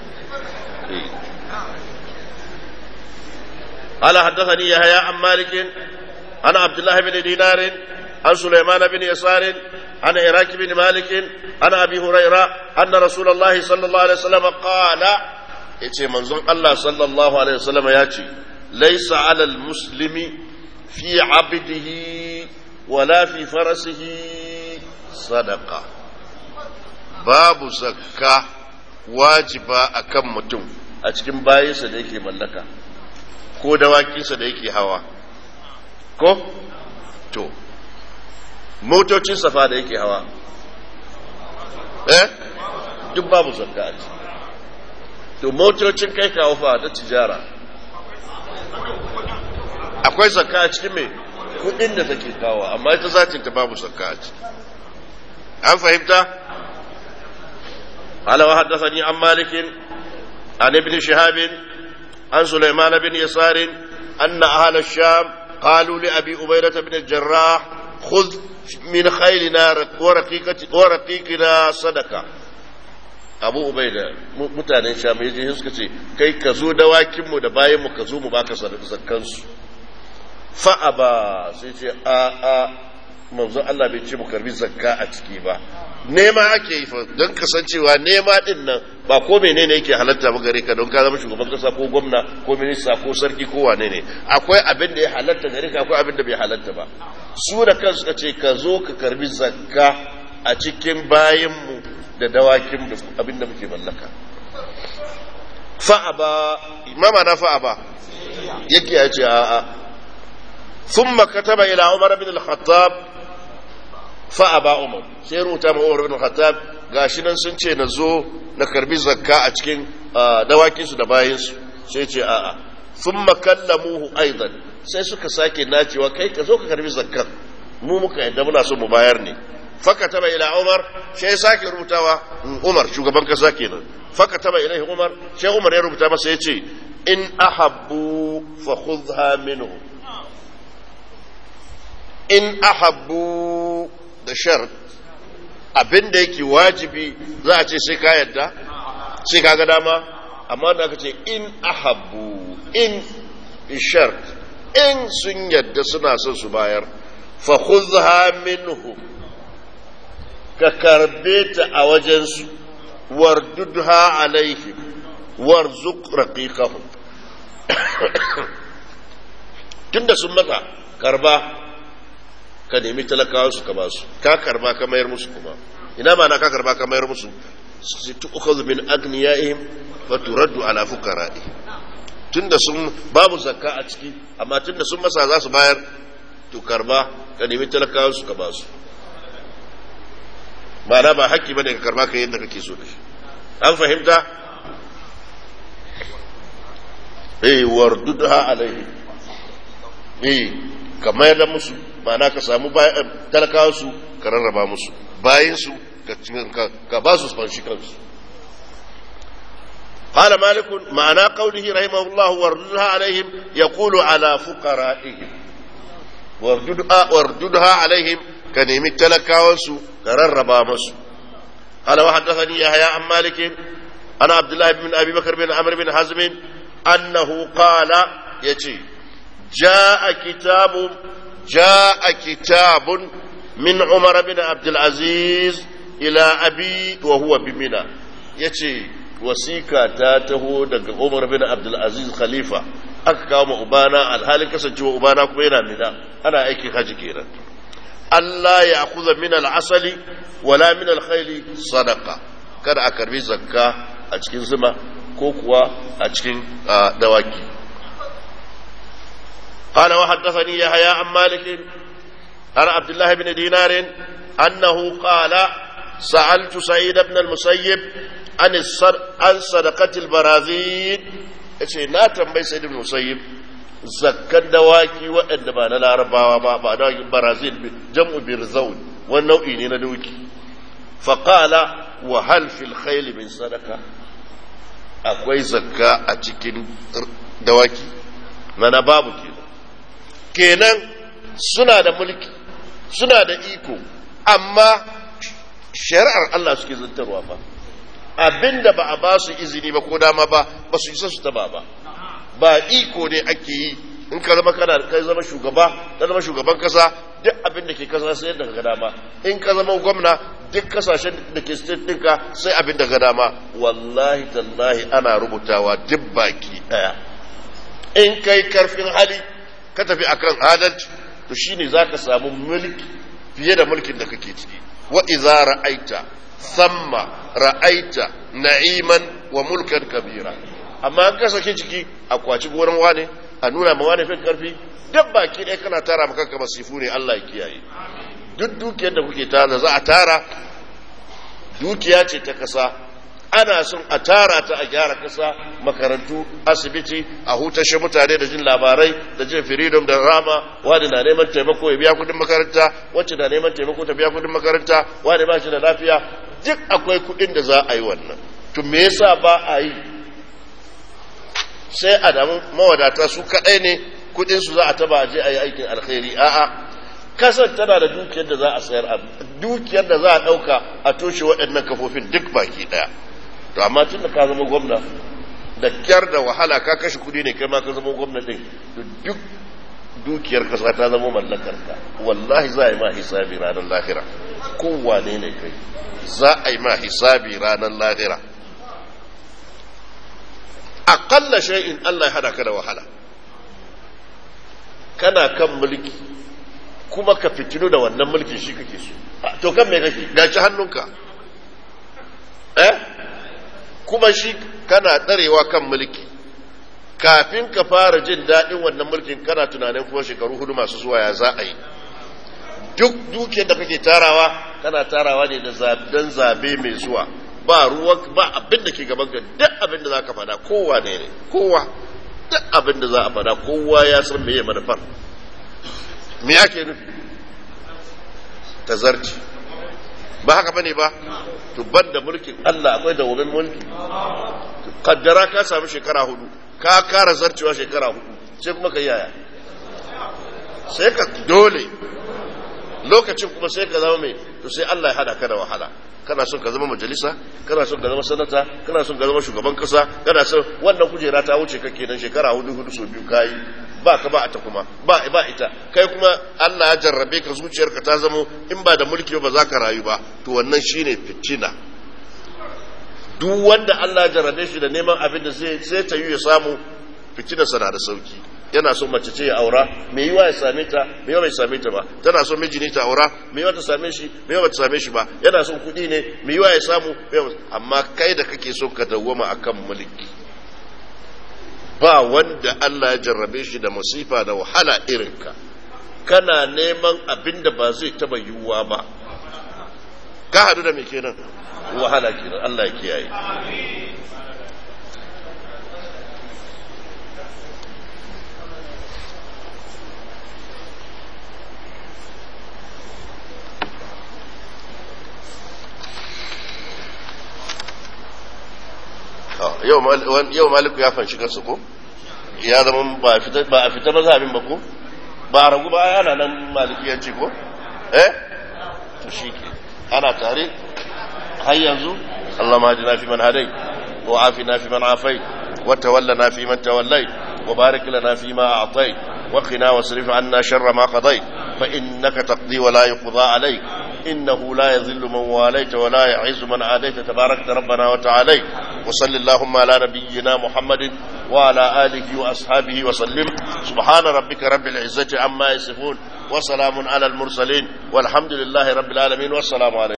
قال حدثني يحيى عن مالك عن عبد الله بن دينار عن سليمان بن يسار عن عراك بن مالك عن ابي هريره ان رسول الله صلى الله عليه وسلم قال yace manzon Allah sallallahu alaihi wasallam ya ce laisa alal muslimi fi abdihi wala fi farasihi sadaqa babu zakka wajiba akan mutum a cikin bayinsa da yake mallaka ko dawakinsa da yake hawa ko to motocin safa da yake hawa eh duk babu zakka a ciki to motocin kai kawo fa da tijara akwai zakka a cikin mai kudin da take kawo amma ita zatin ta babu zakka a ciki an fahimta قال وحدثني عن مالك عن ابن شهاب عن سليمان بن يسار أن أهل الشام قالوا لأبي أبيرة بن الجراح خذ من خيلنا ورقيقة ورقيقنا صدقة abu ubaida mutanen sham ya je suka ce kai ka zo dawakinmu da bayan mu ka zo mu baka zakkansu fa'a ba sai ce a a manzo Allah bai ce mu karbi zakka a ciki ba nema ake yi don kasancewa nema din nan ba ko menene yake halatta ba gare ka don ka zama shugaban kasa ko gwamna ko minista ko sarki ko wane ne akwai abin da ya halatta gare ka akwai abin da bai halatta ba su da kansu ka ce ka zo ka karbi zakka a cikin bayanmu da dawakin da abin da muke mallaka fa'a ba imama na fa'a ba yake ya ce a'a ثم كتب إلى عمر بن الخطاب فأبى عمر sai rubuta ma Umar bin Khattab gashi nan sun ce na zo na karbi zakka a cikin dawakin su da bayin su sai ce a'a thumma kallamuhu aidan sai suka sake nacewa kai ka zo ka karbi zakkan mu muka yadda muna so mu bayar ne fakataba ila Umar sai sake rubutawa Umar shugaban kasa kenan fakataba ilaihi Umar sai Umar ya rubuta masa yace in ahabbu fa khudha minhu in ahabbu da shart abin da yake wajibi za a ce sai ka yadda sai ka ga dama amma da aka ce in ahabbu in shart in sun yadda suna son su bayar fa khudha minhu ka karbe ta a wajensu wardudha alaihim warzuq raqiqahum tunda sun matsa karba ka nemi talakawa su ka ba su ka karba ka mayar musu kuma ina ma na ka karba ka mayar musu su tu'khadhu min agniyaihim wa turaddu ala fuqara'i tunda sun babu zakka a ciki amma tunda sun masa za su bayar to karba ka nemi talakawa su ka ba su ma'ana ba haƙƙi bane ka karba ka yadda kake so da shi an fahimta eh wardudha alaihi eh ka mayar da musu ma'ana ka samu talakawa su ka rarraba musu bayan su ka ba su fanshi kansu قال مالك معنى قوله رحمه الله وارددها عليهم يقول على فقرائهم وارددها, وارددها عليهم كنيم التلكاوس كرربا مسو قال وحدثني يحيى عن مالك أنا عبد الله بن أبي بكر بن عمرو بن حزم أنه قال يتي جاء كتاب جاء كتاب من عمر بن عبد العزيز إلى أبي وهو بمنى يتي wasika ta taho daga Umar bin Abdul Aziz Khalifa aka kawo ma ubana alhalin kasancewa ubana kuma yana mina ana aikin haji kenan Allah ya akuza min al-asali wala min al-khayli sadaqa kada a karbi zakka a cikin zuma ko kuwa a cikin dawaki قال وحدثني يحيى عن مالك عن عبد الله بن دينار أنه قال سألت سعيد بن المسيب عن عن صدقة البراذين yace na tambayi sai ibn musayyib zakkan dawaki waɗanda ba na larabawa ba ba da barazil jam'u birzaun wani nau'i ne na doki fa qala wa hal fil khayl min sadaqa akwai zakka a cikin dawaki mana babu kenan kenan suna da mulki suna da iko amma shari'ar Allah suke zantarwa fa abinda ba a ba su izini ba ko dama ba ba su isa su taba ba ba iko ne ake yi in ka zama kana kai zama shugaba ka zama shugaban kasa duk abin da ke kasa sai da ga dama in ka zama gwamna duk kasashen da ke state ɗinka sai abin da ga dama wallahi tallahi ana rubutawa duk baki daya in kai karfin hali ka tafi akan adalci to shine zaka samu mulki fiye da mulkin da kake ciki wa idza ra'aita samma ra'aita na'iman wa mulkan kabira amma an kasa ke ciki a kwaci goron wane a nuna ma wane fin karfi duk baki ɗaya kana tara maka kama sifu ne Allah ya kiyaye duk dukiyar da kuke tara za a tara dukiya ce ta kasa ana son a tara ta a gyara kasa makarantu asibiti a hutashe mutane da jin labarai da jin freedom da rama wani na neman taimako ya biya kudin makaranta wacce na neman taimako ta biya kudin makaranta wani ba shi da lafiya duk akwai kudin da za a yi wannan to me yasa ba a yi sai a damu mawadata su kadai ne kudin su za a taba je a yi aikin alkhairi a'a kasar tana da dukiyar da za a sayar a dukiyar da za a dauka a toshe waɗannan kafofin duk baki daya to amma tun da ka zama gwamna da kyar da wahala ka kashe kudi ne kai ma ka zama gwamna din duk dukiyar kasa ta zama mallakar ka wallahi za a yi ma hisabi ranar lahira kowane ne kai za a yi ma hisabi ranar lahira aƙalla shay'in Allah ya hada ka da wahala kana kan mulki kuma ka fitinu da wannan mulkin shi kake so to kan me kake gaci hannunka eh kuma shi kana tsarewa kan mulki kafin ka fara jin daɗin wannan mulkin kana tunanin kuma shekaru hudu masu zuwa ya za a yi duk dukiyar da kake tarawa kana tarawa ne da don zabe mai zuwa ba ruwan ba abin da ke gaban ka duk abin da za ka fada kowa ne ne kowa duk abin da za a fada kowa ya san meye manufar me ake nufi tazarci ba haka bane ba to da mulkin Allah akwai da wurin mulki kaddara ka samu shekara hudu ka kara zarcewa shekara hudu sai kuma ka yaya sai ka dole lokacin kuma sai ka zama mai to sai Allah ya hada ka da wahala kana son ka zama majalisa kana son ka zama sanata kana son ka zama shugaban kasa kana son wannan kujera ta wuce kake nan shekara hudu hudu so biyu kayi ba ka ba ta kuma ba ba ita kai kuma Allah ya jarrabe ka zuciyarka ta zamo in ba da mulki ba za ka rayu ba to wannan shine fitina duk wanda Allah ya jarrabe shi da neman abin da sai sai ta yi ya samu fitina sana da sauki yana so mace ce ya aura me yiwa ya same ta me yiwa bai same ta ba tana so miji ne ta aura me yiwa ta same shi me yiwa ba ta same shi ba yana son kuɗi ne me yiwa ya samu amma kai da kake so ka dawwama akan mulki ba wanda Allah ya jarrabe shi da masifa da wahala irin ka kana neman abin da ba zai taba yiwuwa ba ka hadu da me kenan wahala kenan Allah ya kiyaye yau maliku ya fanshi kansu ko ya zama ba a fita mazhabin ba ko ba a ragu ba ana nan malikiyanci ko eh to shi ke ana tare har yanzu Allah ma na fi man hadai wa afi na fi man afai wa tawalla na fi man tawallai wa barik lana fi ma a'tai wa qina wasrif anna sharra ma qadai fa innaka taqdi wa la yuqda alayk إنه لا يذل من واليت ولا يعز من عاديت تباركت ربنا وتعالى وصل اللهم على نبينا محمد وعلى آله وأصحابه وسلم سبحان ربك رب العزة عما يصفون وسلام على المرسلين والحمد لله رب العالمين والسلام عليكم